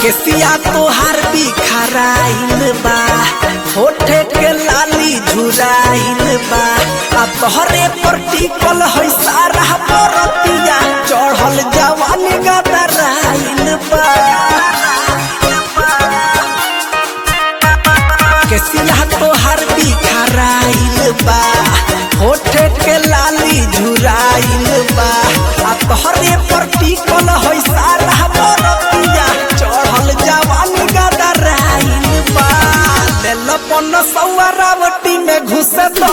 केसिया तोहार बिखराइल बा होठे के लाली झुराइल बा आ तोहरे पर टिकल है सारा बरतिया चढ़ल जवानी गदराइल बा केसिया तोहार बिखराइल बा होठे के लाली झुराइल बा आ तोहरे पर टिकल है सारा बरतिया चढ़ल जवानी गदराइल बा लेल पन सौआ रावटी में घुस दो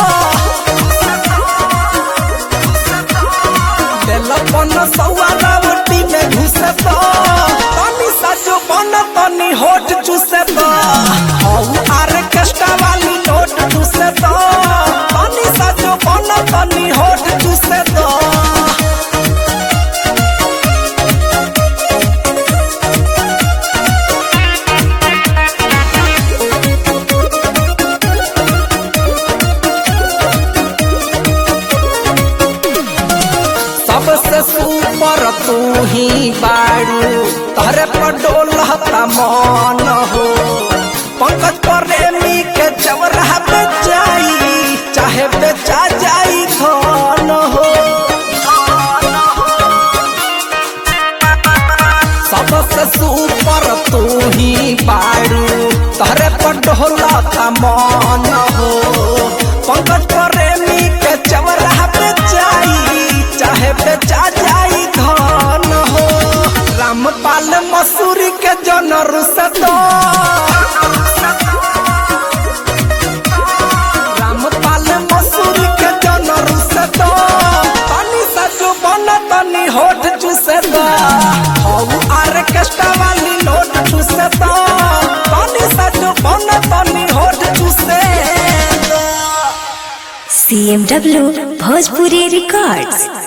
लेल पन सौआ रावटी में घुस दो तनी सजो बन तनी होठ चूस दो हौ आर्केस्ट्रा वाली नोट चूस दो तनी सजो बन तनी होठ चूस दो सबसे सुपर तू ही बाड़ू तहरे पर डोलता मन हो पंकज प्रेमी के चवरा बेचाई चाहे बेचा जाई धन हो सबसे सुपर तू ही बाड़ू तहरे पर डोलता मन हो पंकज प्रेमी के चवरा बेचाई चाहे बेचा जाई धन हो रामपाल मसूरी के जन रुसतो रामपाल मसूरी के जन रुसतो तनी सजो बन तनी होठ चूसतो हौ आर्केस्ट्रा वाली नोट चूसतो तनी सजो बन तनी होठ चूसतो CMW Bhojpuri Records.